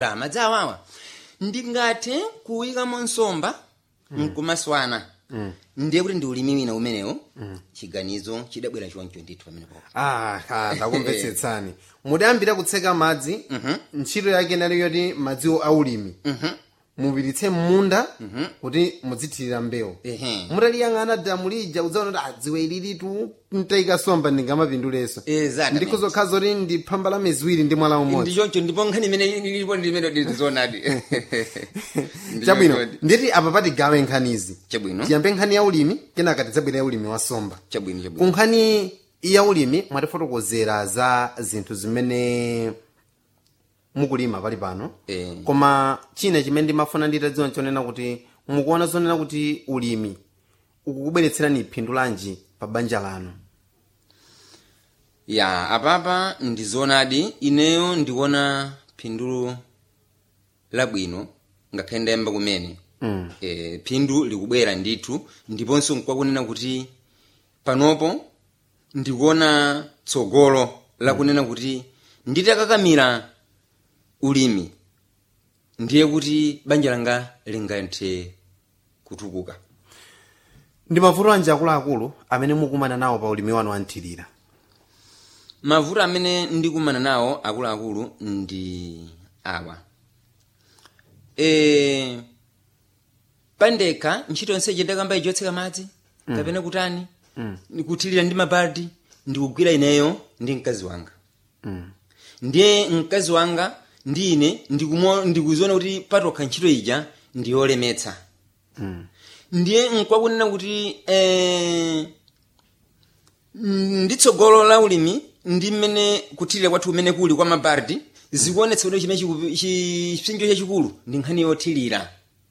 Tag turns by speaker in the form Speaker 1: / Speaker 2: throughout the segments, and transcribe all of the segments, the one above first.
Speaker 1: madzi awawa ndingathe kuyikamo nsomba nkumaswana ndiye kuti ndi ulimi wina umenewo chiganizo chidabwera choncho ndithu pamenepo
Speaker 2: ah ah, ndakumvetsetsani mudayambira kutseka madzi ntchito yake nali yoti madziwo aulimi mupiritse mmunda kuti mudzithirira mbewu
Speaker 1: Ehe.
Speaker 2: mutaliyang'ana damu lija udzaona kuti adziwe ililitu ntayika somba ndingamapindulenso
Speaker 1: Exactly.
Speaker 2: ndikuzokhala zoti ndi phamba la miziwiri ndi mwala umodzi
Speaker 1: ndi choncho ndipo nkhani imene ilipo ndimene ndizonadi
Speaker 2: chabwino nditi apa patigawe nkhanizi
Speaker 1: Chabwino.
Speaker 2: tiyambe nkhani ya ulimi kenaka tidzabwera ya ulimi wa somba
Speaker 1: chabwino
Speaker 2: ku
Speaker 1: chabwino
Speaker 2: nkhani ya ulimi mwatifotokozera za zinthu zimene mukulima pali pano
Speaker 1: Eh.
Speaker 2: koma china chimene ndimafuna nditadziwa nchonena kuti mukuona zonena kuti ulimi ukukubweretserani phindu lanji pa banja lanu
Speaker 1: ya apapa ndizonadi ineyo ndikuona phindu labwino ngakhale ndayamba kumene
Speaker 2: Mm.
Speaker 1: e, phindu likubwera ndithu ndiponso nkwakunena kuti panopo ndikuona tsogolo lakunena kuti nditakakamira ulimi ndiye kuti banja langa lingathe kutukuka
Speaker 2: ndi mavuto anji akuluakulu amene mukumana nawo pa ulimi wanu wanthirira
Speaker 1: mavuto amene ndikumana nawo akuluakulu ndi awa e, pandekha ntchito yonse ndakamba ijotseka madzi kapena kutani kuthirira ndi mabaldi ndikugwira ineyo ndi mkazi wanga ndiye mkazi wanga ndi ine ndikumo- ndikuziona kuti patokha ntchito ija ndiyolemetsa ndiye nkwakunena kuti eh, ndi tsogolo la ulimi ndi mmene kuthirira kwathu kumene kuli kwa mabardi zikuonetsa kuti chimene chiku- chi- chipsinjo chachikulu ndi nkhani yothirira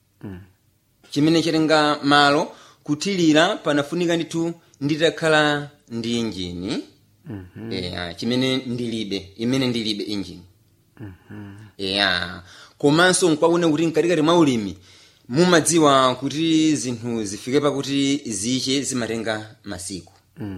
Speaker 1: chimene chatenga malo kuthirira panafunika ndithu nditakhala ndi injini yeah, chimene ndilibe imene ndilibe injini yeah. komanso nkwakuona kuti mkatikati mwa ulimi mumadziwa kuti zinthu zifike pakuti ziche zimatenga masiku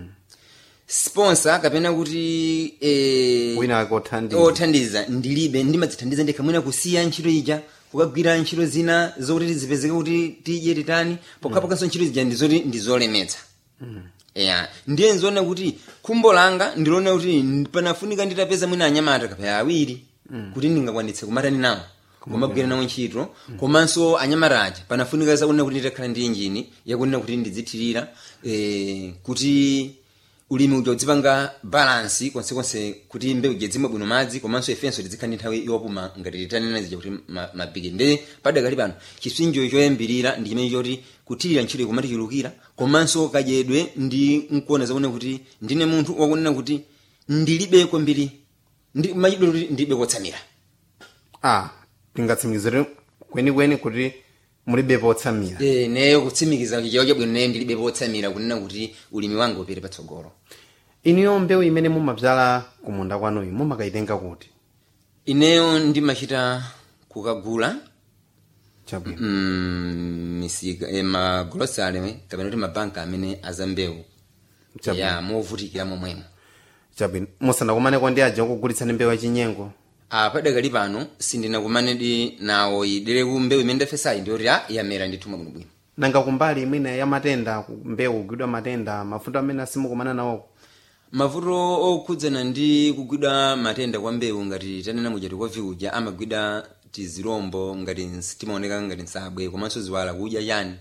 Speaker 1: sponsor kapena kuti eh,
Speaker 2: wina wake othandiza
Speaker 1: othandiza ndilibe ndimadzithandiza ndekha mwina kusiya ntchito ija kukagwira ntchito zina zokuti zipezeke kuti tidye titani pokhapokhanso ntchito zija ndizoti ndizolemetsa ya ndiye nzoona kuti khumbo langa ndiloona kuti panafunika nditapeza mwina anyamata kapaya awiri kuti ndingakwanitse kumatani nawo kumagwira nawo ntchito komanso anyamata aja panafunika zakunena kuti nditakhala ndi injini yakunena kuti ndidzithirira eh, kuti ulimi uja udzipanga balansi konsekonse kuti mbewu ija zimwe bwino madzi komanso ifenso tizikhala ndi nthawi yopuma ngati titanena zija kuti ma- mabigi ndi padakali pano chipsinjo choyambirira ndi chimene choti kuthirira ntchito ikumati chilukira komanso kadyedwe ndi nkuona zakuona kuti ndine munthu wakunena kuti ndilibe kwambiri ndi machidwe kuti ndilibe kotsamira
Speaker 2: ah tingatsimikizire kwenikweni kuti mulibe potsamira
Speaker 1: e, neyo kutsimikiza chichawo chabwino neyo ndilibe potsamira kunena kuti ulimi wanga upite patsogolo
Speaker 2: iniyo mbewu imene mumabzala kumunda kwanuyu mumakayitenga kuti
Speaker 1: ineyo ndimachita kukagula
Speaker 2: chabwino
Speaker 1: mm, misika e, magulosale kapena kuti mabanka amene azambewu
Speaker 2: Chabwino.
Speaker 1: ya movutikira momwemo
Speaker 2: chabwino musanakumaneko ndi aja okugulitsani mbewu yachinyengo
Speaker 1: apadakali pano sindinakumanedi nawo idere ku mbewu imene ndafesayi ndiyoti a yamera ndithuma bwinobwino
Speaker 2: nanga kumbali mwina ya matenda ku- mbewu kugwidwa matenda mavuto amene asimukumana nawo
Speaker 1: mavuto okhudzana ndi kugwidwa matenda kwa mbewu ngati tanena mujati kwa viuja amagwidwa tizirombo ngati timaoneka ngati nsabwe komanso ziwala kudya chani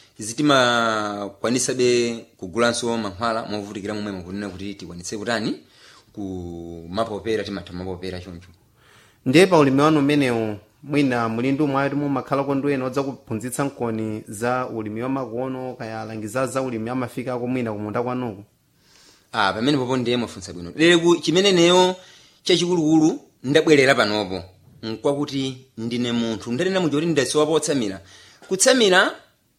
Speaker 1: zitimakwanisabe kugulanso mankhwala movutikira momwemo kunena kuti tikwanitse kutani kumapopera timatha mapopera choncho
Speaker 2: ndiye pa ulimi wanu umenewu mwina muli ndi umwe ati mumakhalako ndi ena odzakuphunzitsa nkoni za ulimi wamakono kaya alangiza za ulimi amafikako mwina kumunda kwanuku
Speaker 1: ah pamene popo ndiye mwafunsa bwino lero chimene neyo chachikulukulu ndabwerera panopo nkwakuti ndine munthu ndanena muja kuti ndasowa potsamira kutsamira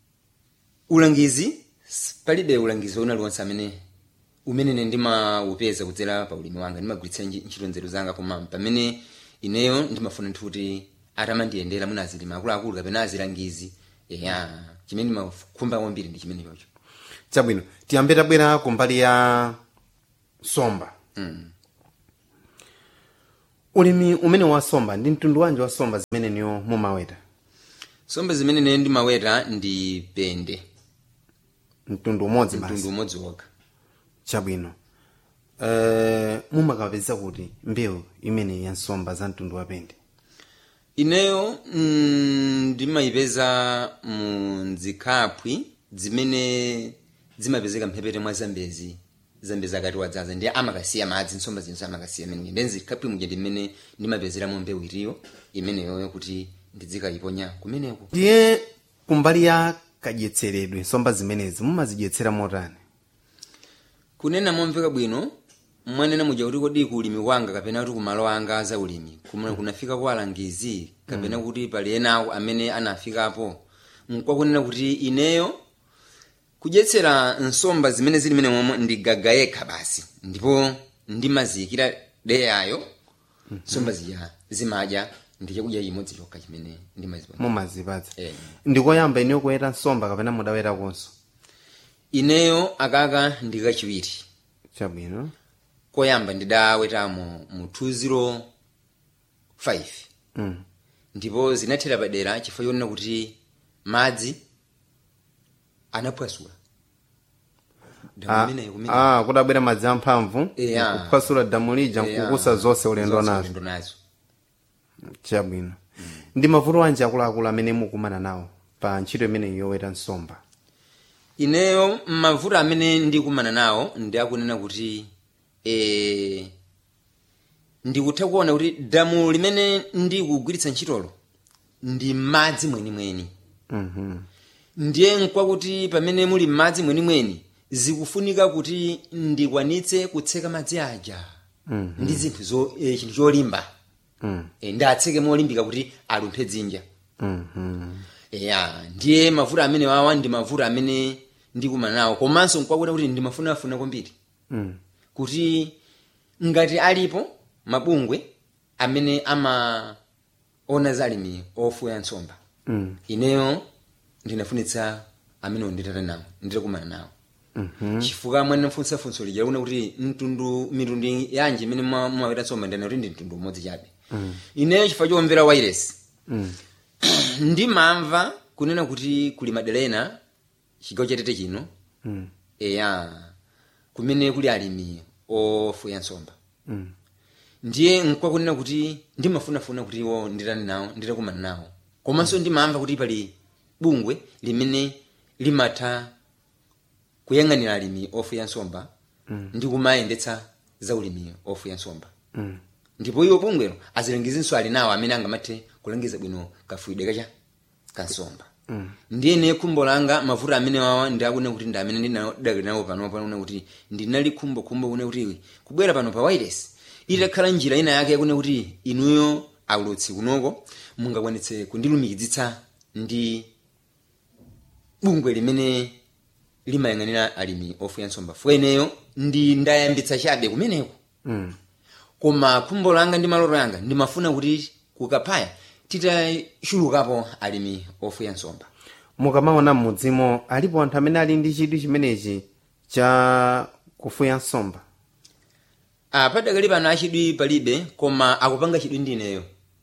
Speaker 1: ulangizi s- palibe ulangizi wina uliwonse amene umene ine ndimaupeza kudzera pa ulimi wanga ndimagwiritsa nji- ntchito nzeru zanga koma pamene ineyo ndimafuna nthu kuti atamandiyendera mwina azilima akuluakulu kapena azilangizi ya chimene ndimakhumba kwambiri ndi chimene chocho
Speaker 2: chabwino tiyambe tabwera kumbali ya somba ulimi umene wasomba ndi mtundu wanji wasomba zimene niyo mumaweta
Speaker 1: nsomba zimene ine ndimaweta ndi pende
Speaker 2: mtundu umodzi
Speaker 1: mtundu
Speaker 2: basi
Speaker 1: umodzi wokha
Speaker 2: chabwino uh, mumakapeza kuti mbewu imene ya nsomba za mtundu wa pende
Speaker 1: ineyo mm, ndimayipeza mu nzikhapwi zimene zimapezeka mphepete mwa zambezi zambezi akati wadzaza ndi amakasiya madzi nsomba zinso amakasiya menenge ndi nzikhapwi muja ndimene ndimapezeramo mbewu iriyo imeneyoyo kuti ndidzikayiponya kumeneko
Speaker 2: ndiye kumbali ya kadyetseredwe nsomba zimenezi mumazidyetsera motani
Speaker 1: kunena momveka bwino mwanena muja kuti kodi ku ulimi wanga kapena kuti kumalo anga za ulimi kumene kunafika kwa alangizi kapena kuti pali enawo amene anafikapo nkwakunena kuti ineyo kudyetsera nsomba zimene zili mene momwe ndigaga yekha basi ndipo ndimaziyikira deyayo nsomba zija zimadya ndi chakudya chimodzi chokha chimene ndimazipatsa
Speaker 2: mumazipatsa
Speaker 1: Eh.
Speaker 2: ndikoyamba ineyo kuweta nsomba kapena mudawetakonso
Speaker 1: ineyo akaka ndikachiwiri
Speaker 2: chabwino
Speaker 1: koyamba ndidawetamo mu 205
Speaker 2: mm.
Speaker 1: ndipo zinathera padera chifukwa chonena kuti madzi anaphwasula damu
Speaker 2: Ah,
Speaker 1: imeneyo kumene
Speaker 2: ah, kudabwera madzi amphamvu
Speaker 1: Yeah.
Speaker 2: kuphwasula damu lija
Speaker 1: Yeah.
Speaker 2: nkukusa zonse ulendo
Speaker 1: Zonse
Speaker 2: nazo
Speaker 1: ulendo nazo
Speaker 2: chabwino ndi mavuto anji akuluakulu amene mukumana nawo pa ntchito imene yoweta nsomba
Speaker 1: ineyo mavuto amene ndikumana nawo ndi akunena kuti e, ndikutha kuona kuti damu limene ndikugwiritsa ntchitolo ndi madzi mwenimweni
Speaker 2: Mhm.
Speaker 1: ndiye nkwakuti pamene muli m'madzi mwenimweni zikufunika kuti ndikwanitse kutseka madzi aja
Speaker 2: Mhm.
Speaker 1: ndi zinthu zo e, chinthu cholimba
Speaker 2: Mm.
Speaker 1: e, ndatseke molimbika kuti alumphe dzinja
Speaker 2: Mhm.
Speaker 1: ya ndiye mavuto amene wawa ndi mavuto amene ndikumana nawo komanso nkwakuti kuti ndimafunafuna kwambiri
Speaker 2: Mm.
Speaker 1: kuti ngati alipo mabungwe amene amaona zalimi ofuya nsomba
Speaker 2: Mm.
Speaker 1: ineyo ndinafunitsa amene nditata nawo nditakumana nawo
Speaker 2: Mhm.
Speaker 1: chifukwa mwana mfunsa funso lija kuna kuti mtundu mitundu yanji imene mwa- mumaweta nsomba ndana kuti ndi mtundu umodzi chabe ineyo chifukwa chomvera wairesi
Speaker 2: Mm.
Speaker 1: ndimamva kunena kuti kuli madera ena chigawo chatete chino
Speaker 2: Mm.
Speaker 1: eya kumene kuli alimi ofuya nsomba
Speaker 2: Mm.
Speaker 1: ndiye nkwakunena kuti ndimafunafuna kuti iwo nditani nawo nditakumana nawo komanso ndimamva kuti pali bungwe limene limatha kuyang'anira alimi ofuya nsomba
Speaker 2: Mm.
Speaker 1: ndi kumayendetsa za ulimi ofuya nsomba
Speaker 2: Mm.
Speaker 1: ndipo iwo bungwelo azilengezinso ali nawo amene angamathe kulengeza bwino kafuyidwe kacha kansomba
Speaker 2: Mm.
Speaker 1: ndiye ne khumbo langa mavuto amene wawa ndiakune kuti ndi amene ndinadakali nawo pano pano kuti ndinali khumbo khumbo kune kuti kubwera pano pa wireless itakhala njira ina yake yakune kuti inuyo aulutsi kunoko mungakwanitse kundilumikizitsa ndi bungwe limene limayang'anira alimi ofuya nsomba fueneyo ndi ndayambitsa chabe kumeneko
Speaker 2: Mm.
Speaker 1: koma khumbo langa ndi maloto yanga ndimafuna kuti kukapaya titachulukapo alimi ofuya nsomba
Speaker 2: mukamaona m'mudzimo alipo anthu amene ali ndi chidwi chimenechi cha kufuya nsomba
Speaker 1: Ah, padakali pano achidwi palibe koma akupanga chidwi ndineyo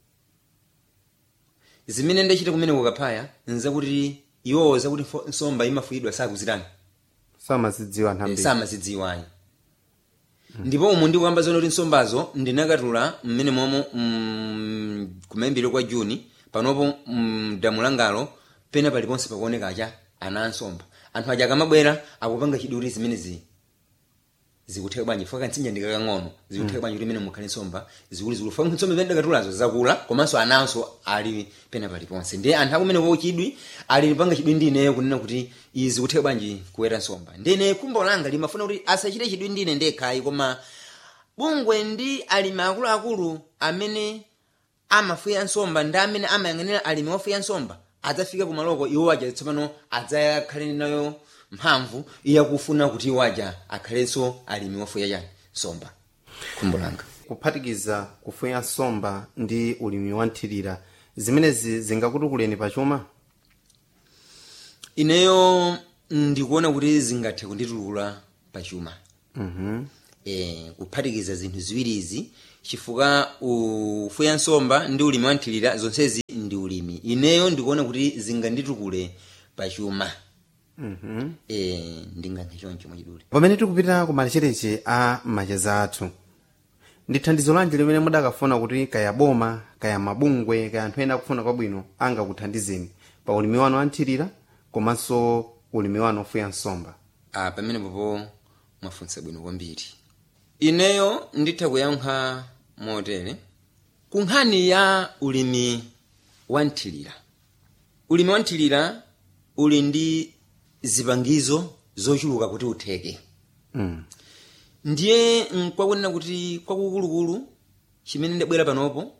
Speaker 1: zimene ndachita kumene kukapaya nzakuti iwowo zakuti fo- nsomba imafuyidwa sakuzitani
Speaker 2: samazidziwa anthu ambiri
Speaker 1: samazidziwayi ndipo umu ndikuyamba zona kuti nsombazo ndinakatula mmene momo mm, kumayambiro kwa juni panopo mm, damu langalo pena paliponse pakuoneka acha ana ansomba anthu aja akamabwera akupanga chidwi kuti zimenezi zikutheka bwanji fika kantsinja ndikakang'ono zikutheka bwanji kuti imene mukhale nsomba zikulizikulu fika nsomba imene ndakatulazo zakula komanso ananso ali pena paliponse ndiye anthu akumene ko chidwi ali panga chidwi ndi ineyo kunena kuti izi zikutheka bwanji kuweta nsomba ndine khumbo langa limafuna kuti asachite chidwi ndine ndekhayi koma bungwe ndi alimi akuluakulu amene amafuya nsomba ndi amene amayang'anira alimi ofuya nsomba adzafika kumaloko iwo aja tsopano adzakhale nayo mphamvu yakufuna kuti iwo aja akhalenso alimi ofuya chani nsomba khumbo langa
Speaker 2: kuphatikiza kufuya nsomba ndi ulimi wa nthirira zimenezi zingakutukuleni pachuma
Speaker 1: ineyo ndikuona kuti zingathe kunditulula pachuma
Speaker 2: Mhm.
Speaker 1: e, kuphatikiza zinthu ziwirizi chifukwa ufuya nsomba ndi ulimi wa nthilira zonsezi ndi ulimi ineyo ndikuona kuti zinganditukule pachuma e, ndingankhe choncho mwachidule
Speaker 2: pamene tikupita ku malichereche a macheza athu ndi thandizo lanji limene mudakafuna kuti kaya boma kaya mabungwe kaya anthu ena akufuna kwabwino angakuthandizeni pa ulimi wanu wa nthilira komanso ulimi wanu ofuya nsomba
Speaker 1: ah, pamene popo mwafunsa bwino kwambiri ineyo nditha kuyankha motere ku nkhani ya ulimi wa nthilira ulimi wa nthilira uli ndi zipangizo zochuluka kuti utheke
Speaker 2: mm.
Speaker 1: ndiye nkwakunena kuti kwakukulukulu chimene ndabwera panopo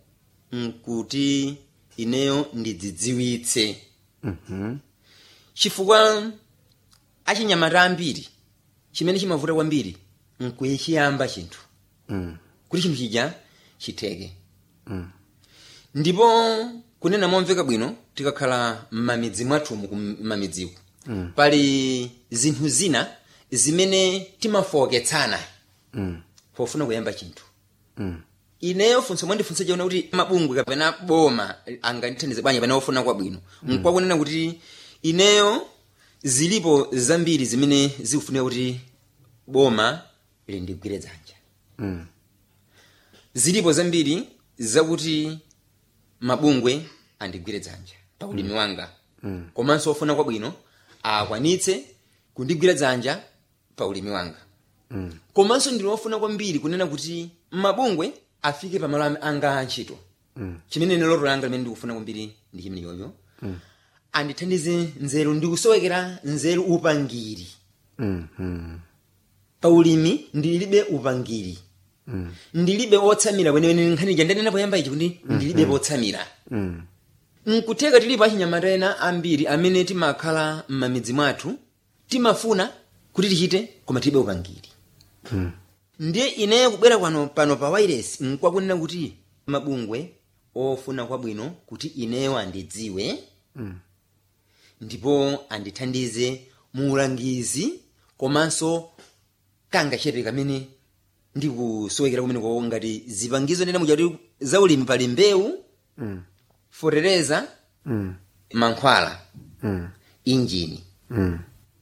Speaker 1: nkuti ineyo ndidzidziwitse
Speaker 2: mm
Speaker 1: chifukwa achinyamata ambiri chimene chimavuta kwambiri nkuchiyamba chinthu
Speaker 2: mm.
Speaker 1: kuti chinthu chija chitheke
Speaker 2: mm.
Speaker 1: ndipo kunena momveka bwino tikakhala m'mamidzi mwathumu ku mamidziku
Speaker 2: Mm.
Speaker 1: pali zinthu zina zimene timafowoketsana
Speaker 2: mm.
Speaker 1: pofuna kuyamba chinthu
Speaker 2: mm.
Speaker 1: ineyo funso mwandifunsa chaona kuti mabungwe kapena boma angandithandize bwanji pamene ofuna kwabwino nkwakunena kuti ineyo zilipo zambiri zimene zikufunika kuti boma lindigwire dzanja
Speaker 2: mm.
Speaker 1: zilipo zambiri zakuti mabungwe andigwire dzanja pa ulimi wanga
Speaker 2: Mm.
Speaker 1: komanso ofuna kwabwino akwanitse kundigwira dzanja pa ulimi wanga
Speaker 2: mm.
Speaker 1: komanso ndili ofuna kwambiri kunena kuti mabungwe afike pamalo am- anga antchito
Speaker 2: Mm.
Speaker 1: chimene ine loto langa limene ndikufuna kwambiri ndi chimene chocho andithandize nzeru ndikusowekera nzeru upangiri
Speaker 2: mm. mm.
Speaker 1: pa ulimi ndilibe upangiri
Speaker 2: mm.
Speaker 1: ndilibe otsamira kwenekwene nkhani ija ndanena poyamba ichi kuti ndilibe potsamira
Speaker 2: mm.
Speaker 1: nkutheka tilipo achinyamata ena ambiri amene timakhala m'mamidzi mwathu timafuna kuti tichite koma tilibe upangiri
Speaker 2: mm.
Speaker 1: ndiye ineyo kubwera kwano pano pa wireless nkwakunena kuti mabungwe ofuna kwabwino kuti ineyo andidziwe
Speaker 2: Mm.
Speaker 1: ndipo andithandize mu ulangizi komanso kangachepe kamene ndikusowekera kumeneko ngati zipangizo ndena muja kuti za ulimi pali mbewu
Speaker 2: mm.
Speaker 1: fotereza
Speaker 2: mm.
Speaker 1: mankhwala
Speaker 2: mm.
Speaker 1: injini
Speaker 2: mm.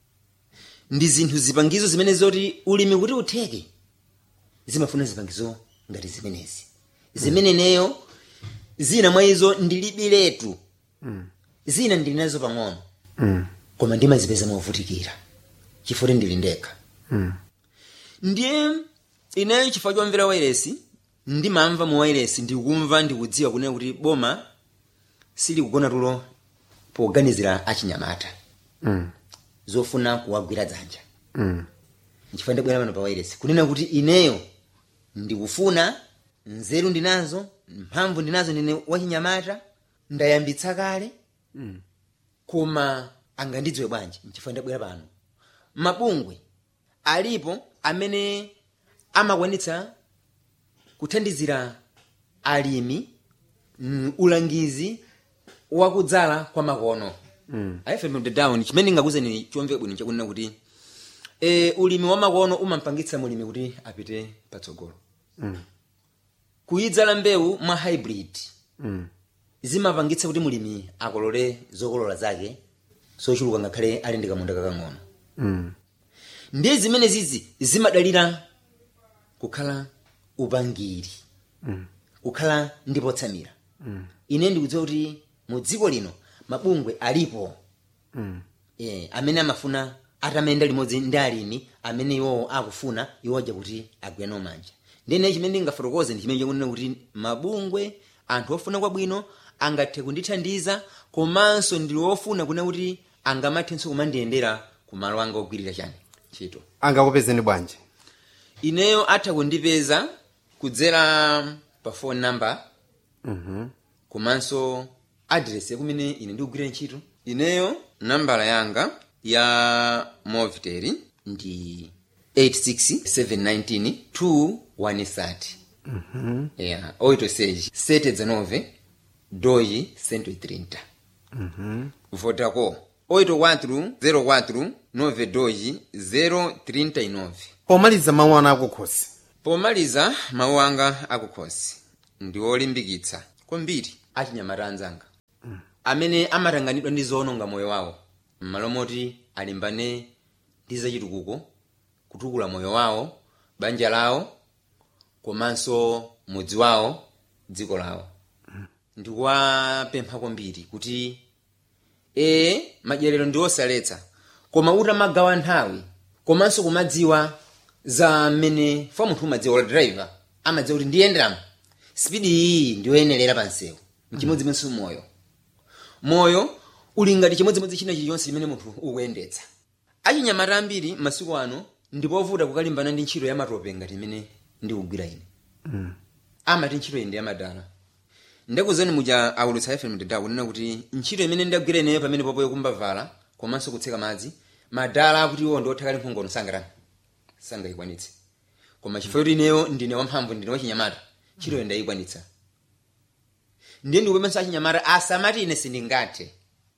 Speaker 1: ndi zinthu zipangizo zimene zoti ulimi kuti utheke zimafuna zipangizo ngati zimenezi zimene neyo zina mwa izo ndilibiletu
Speaker 2: Mm.
Speaker 1: zina ndili nazo pang'ono
Speaker 2: mm.
Speaker 1: koma ndimazipeza movutikira chifukwa ndili ndekha
Speaker 2: mm.
Speaker 1: ndiye ineyo chifukwa chomvera wairesi ndimamva mu wairesi ndikumva ndikudziwa kunena kuti boma silikugona tulo poganizira achinyamata
Speaker 2: mm.
Speaker 1: zofuna kuwagwira dzanja
Speaker 2: mm.
Speaker 1: nchifukwa ndabwera pano pa wairesi kunena kuti ineyo ndikufuna nzeru ndinazo mphamvu ndinazo ndine wachinyamata ndayambitsa kale
Speaker 2: mm.
Speaker 1: koma angandidziwe bwanji nchifukwa ndabwera pano mabungwe alipo amene amakwanitsa kuthandizira alimi mm, ulangizi wakudzala kwa makono
Speaker 2: Mm.
Speaker 1: down chimene ndingakuzeni chomveka bwino chakunena kuti e, ulimi wa makono umampangitsa mulimi kuti apite patsogolo
Speaker 2: Mm.
Speaker 1: kuyidzala mbewu mwa hybrid
Speaker 2: mm.
Speaker 1: zimapangitsa kuti mulimi akolole zokolola zake zochuluka ngakhale ali ndi kamunda kakang'ono
Speaker 2: mm.
Speaker 1: ndiye zimene zizi zimadalira kukhala upangiri
Speaker 2: mm.
Speaker 1: kukhala ndi potsamira
Speaker 2: mm.
Speaker 1: ine ndikudziwa kuti mu dziko lino mabungwe alipo
Speaker 2: mm.
Speaker 1: eh, amene amafuna atamayenda limodzi ndi alimi amene iwowo akufuna iwo aja kuti agwirane manja ndine chimene ndingafotokoze ndi chimene chakunena kuti mabungwe anthu ofuna kwabwino angathe kundithandiza komanso ndili wofuna kunena kuti angamathenso kumandiyendera ku malo anga ogwirira chani ntchito
Speaker 2: angakupezeni bwanji
Speaker 1: ineyo atha kundipeza kudzera pa phone number
Speaker 2: Mhm.
Speaker 1: komanso address yakumene ine ndikugwirira ntchito ineyo nambala yanga ya movitel ndi 86719
Speaker 2: Mhm.
Speaker 1: yeah, 86 719 2 130
Speaker 2: Mhm.
Speaker 1: vodacom 84 04 92 039
Speaker 2: pomaliza mawu anu akukhosi
Speaker 1: pomaliza mawu anga akukhosi ndi olimbikitsa kwambiri achinyamata anzanga amene amatanganidwa ndi zoononga moyo wawo m'malo moti alimbane ndi zachitukuko kutukula moyo wawo banja lawo komanso mudzi wawo dziko lawo ndikuwapempha kwambiri kuti ee madyerero ndi osaletsa koma utamagawa nthawi komanso kumadziwa za mmene fa munthu umadziwa ola driver amadziwa kuti ndiyenderamo spidi iyi ndiyoyenerera pa msewu mchimodzimodzi moyo moyo uli ngati chimodzimodzi china chilichonse chimene munthu ukuyendetsa achinyamata ambiri masiku ano ndipovuta kukalimbana ndi ntchito ya matope ngati imene ndikugwira ine amati ntchito iyi ndi yamadala ndakuzani muja aulutsa fm mtendao kunena kuti ntchito imene ndagwira ineyo pamene popoyo kumbavala komanso kutseka madzi madala akuti iwo ndiothakali mphongono sangatani sangayikwanitse koma chifukwa kuti ineyo ndine wamphamvu ndine wachinyamata ntchitoyo ndayikwanitsa ndiye ndikupepenso achinyamata asamati ine sindingathe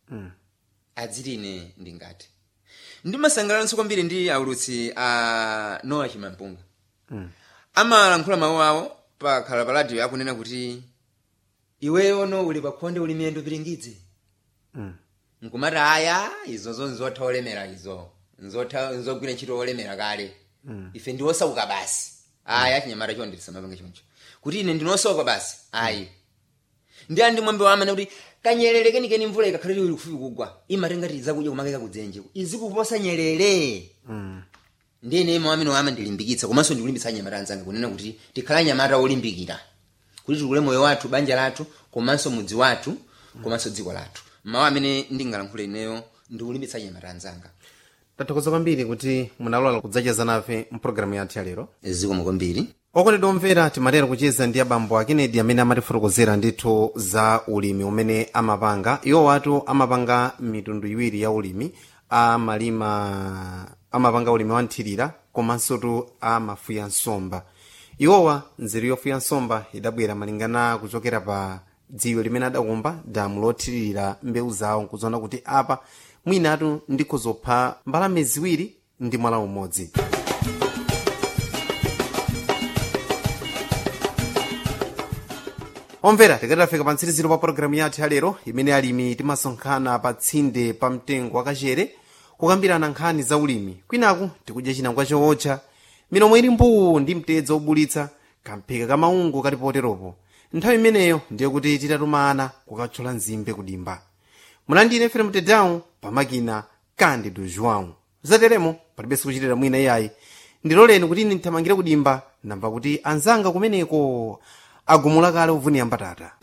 Speaker 1: adziti ine ndingathe ndimasangalalanso kwambiri ndi aulutsi a noa chimampunga amalankhula mawu awo pakhala pa radio akunena kuti iweyo no uli pakhonde uli miyendo piringidze nkumati aya izozo nzotha olemera izo nzotha nzogwira ntchito olemera kale ife ndi osauka basi aya chinyamata chonde tisamapanga choncho kuti ine ndinosauka basi ayi ndi andi mwambe wamene kuti kanyerere kenikeni mvula ikakhala ili kufupi kugwa imatenga ti zakudya kumakeka kudzenje izikuposa nyerere ndi ine mwamene wama ndilimbikitsa komanso ndikulimbitsa anyamata anzanga kunena kuti tikhala anyamata olimbikira kuti tikule moyo wathu banja lathu komanso mudzi wathu komanso dziko lathu mawu amene ndingalankhule ineyo ndikulimbitsa anyamata anzanga
Speaker 2: tathokoza kwambiri kuti munalola kudzacheza nafe mpulogalamu yathu ya lero
Speaker 1: zikomo kwambiri
Speaker 2: okondedwa omvera timatera kucheza ndi abambo a kennedy amene amatifotokozera ndithu za ulimi umene amapanga iwo watu amapanga mitundu iwiri ya ulimi amalima amapanga ulimi wa nthirira komanso tu amafuya nsomba iwowa nzeru yofuya nsomba idabwera malingana kuchokera pa dziwe limene adakumba damu lothiririra mbewu zawo nkuzoona kuti apa mwinatu ndikhuzopha mbalame ziwiri ndi mwala umodzi omvera tikatafika pa mtsiriziro pa pologalamu yathu ya lero imene alimi timasonkhana pa tsinde pa mtengo wakachere kukambirana nkhani za ulimi kwinaku tikudya chinangwa chootcha milomo ili mbuu ndi mtedza obulitsa kamphika kamaungu kali poteropo nthawi imeneyo ndiye kuti titatumana kukathyola nzimbe kudimba mulandine fere mtedawu pamakina candido joão zateremo palibenso kuchitira mwina iyayi ndiloleni kuti ine ndithamangire kudimba namba kuti anzanga kumeneko agumula kale uvunira mbatata